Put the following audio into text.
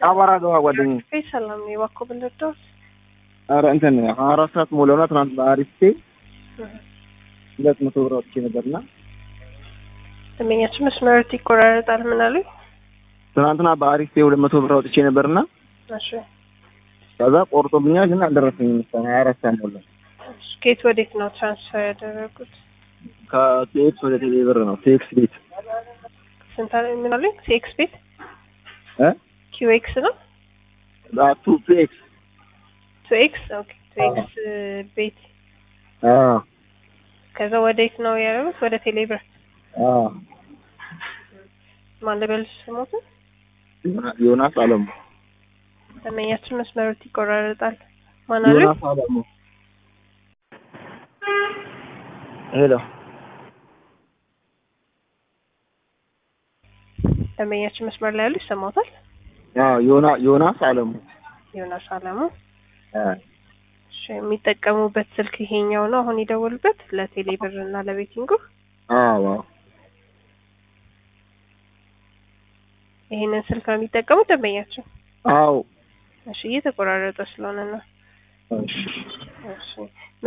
አቧራ ገባ ጓደኛዬ። ቤት ሰላም ነው የባኮ ብልርዳውስ ኧረ እንትን ሀያ አራት ሰዓት ሞላውና ትናንት በአሪፍ ፔ ሁለት መቶ ብር አውጥቼ ነበርና ደንበኛችን መስመሮት ይቆራረጣል። ምን አሉኝ? ትናንትና በአሪፍ ፔ ሁለት መቶ ብር አውጥቼ ነበርና እሺ ከዛ ቆርጦብኛል፣ ግን አልደረሰኝም። እስካሁን ሀያ አራት ሰዓት ሞላ። እሺ፣ ከየት ወዴት ነው ትራንስፈር ያደረጉት? ከቲኤክስ ወደ ቴሌ ብር ነው። ቲኤክስ ቤት ስንት አለ? ምን አሉኝ? ሲኤክስ ቤት እ ኪዩኤክስ ነው ቱ ቲኤክስ ቱኤክስ ኦኬ፣ ቱኤክስ ቤት አዎ ከዛ ወዴት ነው ያደረጉት? ወደ ቴሌብር አዎ ማን ልበል ስሞቱ? ዮናስ አለሙ ደንበኛችን መስመሮት ይቆራረጣል። ማን አሉኝ? ዮናስ አለሙ ሄሎ ደንበኛችን መስመር ላይ ያሉ ይሰማታል? አዎ ዮና ዮናስ አለሙ ዮናስ አለሙ። አ እሺ፣ የሚጠቀሙበት ስልክ ይሄኛው ነው አሁን የደወሉበት ለቴሌ ብር እና ለቤቲንጉ። አዎ ይሄንን ስልክ ነው የሚጠቀሙት ደንበኛችን? አዎ እሺ፣ እየተቆራረጠ ስለሆነ ነው። እሺ እሺ